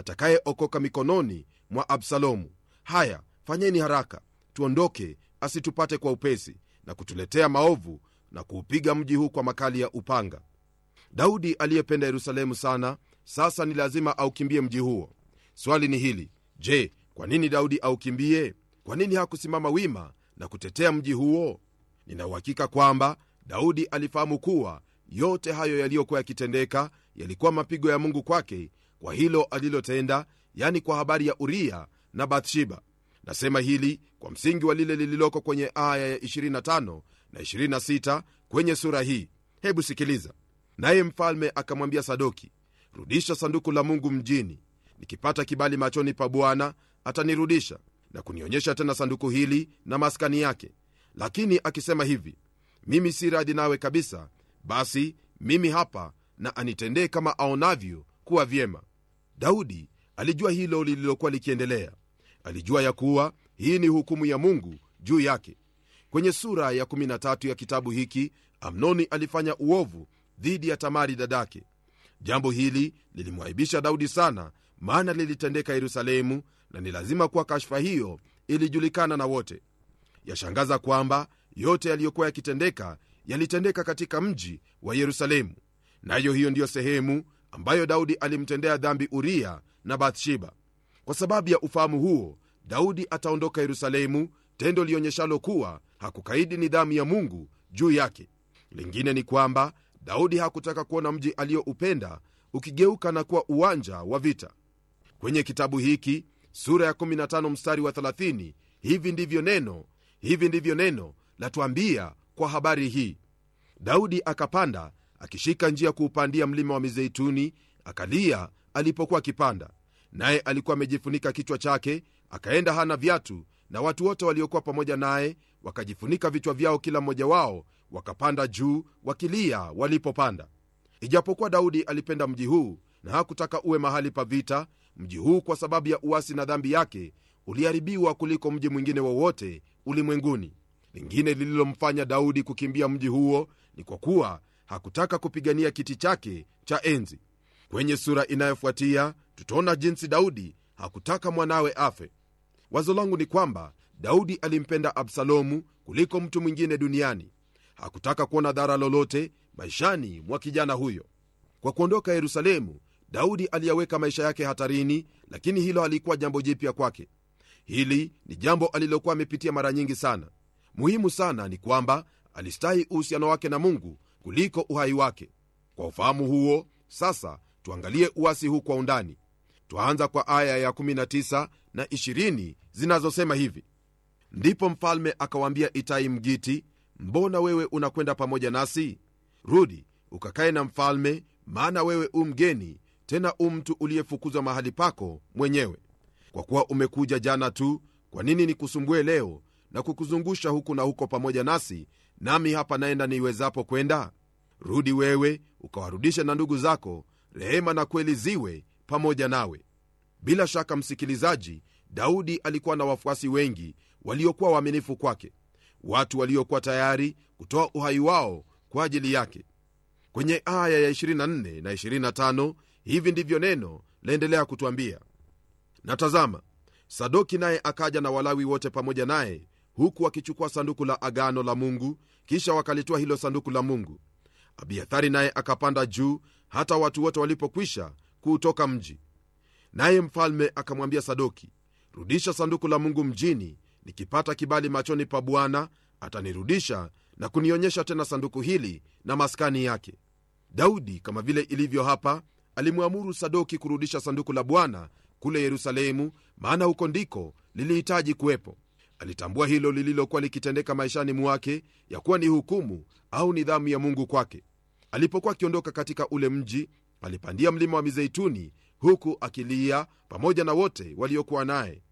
atakayeokoka mikononi mwa absalomu haya fanyeni haraka tuondoke asitupate kwa upesi na kutuletea maovu na kuupiga mji huu kwa makali ya upanga daudi aliyependa yerusalemu sana sasa ni lazima aukimbie mji huo swali ni hili je kwa nini daudi aukimbie kwa nini hakusimama wima na kutetea mji huo ninauhakika kwamba daudi alifahamu kuwa yote hayo yaliyokuwa yakitendeka yalikuwa mapigo ya mungu kwake kwa hilo alilotenda yani kwa habari ya uria na bathsheba nasema hili kwa msingi wa lile lililoko kwenye aya ya 25 na 26 kwenye sura hii hebu sikiliza naye mfalme akamwambia sadoki rudisha sanduku la mungu mjini nikipata kibali machoni pa bwana atanirudisha na kunionyesha tena sanduku hili na maskani yake lakini akisema hivi mimi si radhi nawe kabisa basi mimi hapa na anitendee kama aonavyo kuwa vyema daudi alijua hilo lililokuwa likiendelea alijua ya kuwa hii ni hukumu ya mungu juu yake kwenye sura ya 13 ya kitabu hiki amnoni alifanya uovu dhidi ya tamari dadake jambo hili lilimwaibisha daudi sana maana lilitendeka yerusalemu na ni lazima kuwa kashfa hiyo ilijulikana na wote yashangaza kwamba yote yaliyokuwa yakitendeka yalitendeka katika mji wa yerusalemu nayo hiyo ndiyo sehemu ambayo daudi alimtendea dhambi uria na bathsheba kwa sababu ya ufahamu huo daudi ataondoka yerusalemu tendo lionyeshalo kuwa hakukaidi nidhamu ya mungu juu yake lingine ni kwamba daudi hakutaka kuona mji aliyoupenda ukigeuka na kuwa uwanja wa vita kwenye kitabu hiki sura ya 15 mstari wa 30 hivi ndivyo neno hivi ndivyo neno latuambia kwa habari hii daudi akapanda akishika njia kuupandia mlima wa mizeituni akalia alipokuwa akipanda naye alikuwa amejifunika kichwa chake akaenda hana viatu na watu wote waliokuwa pamoja naye wakajifunika vichwa vyao kila mmoja wao wakapanda juu wakilia walipopanda ijapokuwa daudi alipenda mji huu na hakutaka uwe mahali pa vita mji huu kwa sababu ya uasi na dhambi yake uliharibiwa kuliko mji mwingine wowote ulimwenguni lingine lililomfanya daudi kukimbia mji huo ni kwa kuwa hakutaka kupigania kiti chake cha enzi kwenye sura inayofuatia tutaona jinsi daudi hakutaka mwanawe afe wazo langu ni kwamba daudi alimpenda absalomu kuliko mtu mwingine duniani hakutaka kuona dhara lolote maishani mwa kijana huyo kwa kuondoka yerusalemu daudi aliyaweka maisha yake hatarini lakini hilo halikuwa jambo jipya kwake hili ni jambo alilokuwa amepitia mara nyingi sana muhimu sana ni kwamba alistahi uhusiano wake na mungu kuliko uhai wake kwa ufahamu huo sasa tuangalie uasi huu kwa undani twaanza kwa aya ya 19 na 20 zinazosema hivi ndipo mfalme akawaambia itai mgiti mbona wewe unakwenda pamoja nasi rudi ukakae na mfalme maana wewe u mgeni tena u mtu uliyefukuzwa mahali pako mwenyewe kwa kuwa umekuja jana tu kwa nini nikusumbue leo na kukuzungusha huku na huko pamoja nasi nami hapa naenda niiwezapo kwenda rudi wewe ukawarudishe na ndugu zako rehema na kweli ziwe pamoja nawe bila shaka msikilizaji daudi alikuwa na wafuasi wengi waliokuwa waaminifu kwake watu waliokuwa tayari kutoa uhai wao kwa ajili yake kwenye aya ya 24 na 25 hivi ndivyo neno laendelea kutwambia na tazama sadoki naye akaja na walawi wote pamoja naye huku wakichukua sanduku la agano la mungu kisha wakalitoa hilo sanduku la mungu abiathari naye akapanda juu hata watu wote walipokwisha kuutoka mji naye mfalme akamwambia sadoki rudisha sanduku la mungu mjini nikipata kibali machoni pa bwana atanirudisha na kunionyesha tena sanduku hili na maskani yake daudi kama vile ilivyo hapa alimwamuru sadoki kurudisha sanduku la bwana kule yerusalemu maana huko ndiko lilihitaji kuwepo alitambua hilo lililokuwa likitendeka maishani mwake ya kuwa ni hukumu au nidhamu ya mungu kwake alipokuwa akiondoka katika ule mji alipandia mlima wa mizeituni huku akilia pamoja na wote waliokuwa naye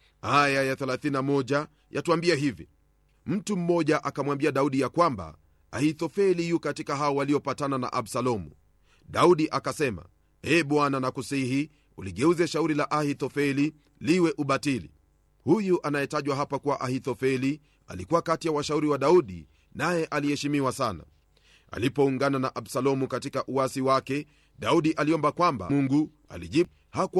aya ya 31 yatuambia hivi mtu mmoja akamwambia daudi ya kwamba ahithofeli yu katika hao waliopatana na absalomu daudi akasema e bwana nakusihi uligeuze shauri la ahithofeli liwe ubatili huyu anayetajwa hapa kuwa ahithofeli alikuwa kati ya washauri wa daudi naye aliheshimiwa sana alipoungana na absalomu katika uwasi wake daudi aliomba kwamba mungu alijibu hakuwa